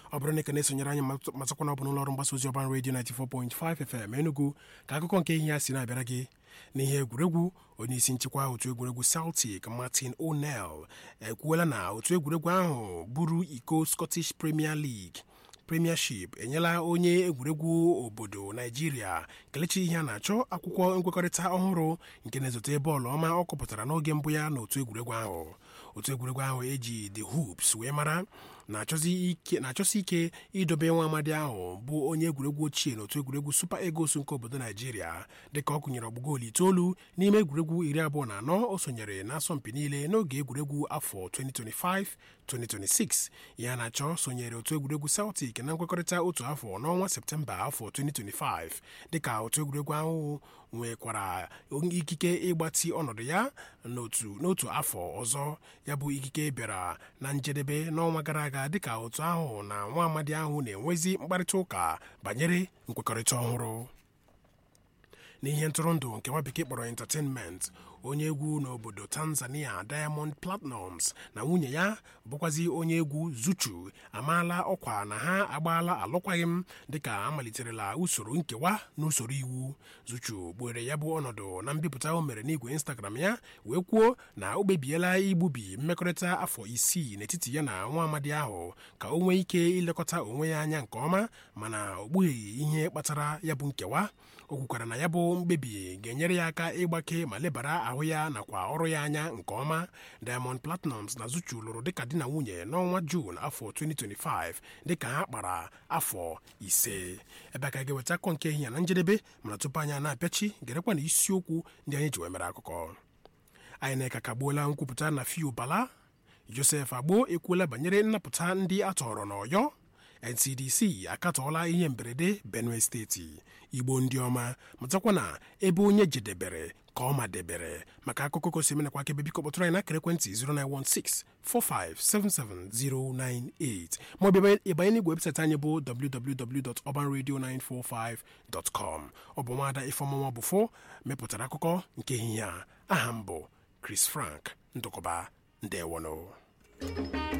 ọ bụrụ na ị ka na-esonyere anyị matakwa na ọ bụ n'ụlọ ọrụ mgbasa ozi ọban redio 94.5 FM Enugu ka akụkọ nke ihe ya si na-abịara gị n'ihe egwuregwu onye isi nchịkwa otu egwuregwu Celtic Martin O'Neill ekwuola na otu egwuregwu ahụ buru iko Scottish Premier League premiership enyela onye egwuregwu obodo naijiria kelechi ihe a na-achọ akwụkwọ nkwekọrịta ọhụrụ nke na-ezote bọọlụ ọma ọ kọpụtara n'oge mbụ ya n'otu egwuregwu ahụ otu egwuregwu ahụ eji the hoops wee mara na-achọsi ike idobe nwa amadi ahụ bụ onye egwuregwu ochie n'otu egwuregwu super eagles nke obodo naijiria dịka ọ kụnyere ọgbụgoolu itoolu n'ime egwuregwu iri abụọ na anọ o sonyere n'asọmpi niile n'oge egwuregwu afọ 2025 2026 ya na-achọ sonyere otu egwuregwu celtic na nkwekọrịta otu afọ n'ọnwa septemba afọ 2025 dịka otu egwuregwu ahụ nwekwara ikike ịgbatị ọnọdụ ya n'otu afọ ọzọ ya bụ ikike bịara na njedebe n'ọnwa gara aga dịka otu ahụ na nwa amadi ahụ na-enwezi mkparịta ụka banyere nkwekọrịta ọhụrụ n'ihe ntụrụndụ nke nwa bekee kpọrọ entertainment onye egwu n'obodo tanzania diamond platnumz na nwunye ya bụkwazi onye egwu zuchu amaala ọkwa na ha agbaala alụkwaghị m dịka amaliterela usoro nkewa n'usoro iwu zuchu gbuere ya bụ ọnọdụ na mbipụta o mere n'igwe instagram ya wee kwuo na o kpebiela igbubi mmekọrịta afọ isii n'etiti ya na nwa amadi ahụ ka o nwee ike ilekọta onwe ya anya nke ọma mana o kpugheghị ihe kpatara ya bụ nkewa o kwukwara na ya bụ mkpebi ga-enyere ya aka ịgbake ma lebara ahụ ya nakwa ọrụ ya anya nke ọma diamond platnumz na zuchu lụrụ dịka di na nwunye n'ọnwa juun afọ 2025 dịka ha kpara afọ ise ebe a ka ga-eweta akọ nke ehihie na njedebe mana tupu anyị na-apịachi gerekwa na isiokwu ndị anyị ji wee mere akụkọ anyị na-eka kagbuola nkwupụta na fiu bala josef agbo ekwuola banyere nnapụta ndị a tọrọ n'ọyọ ncdc akatọọla ihe mberede benue steeti igbo ndị ọma matakwa na ebe onye jedebere ka ọ madebere maka akụkọ gosi menakwa aka ebe biko kpọtụrụ anyị n'akara ekwentị 09164577098 maọbụ ịbanye n'igwe webụsaịtị anyị bụ www.urbanradio945.com ọ bụ nwaada ifeọmụnwa bụfo mepụtara akụkọ nke ehihie a aha m bụ Chris Frank ndụkọba ndewono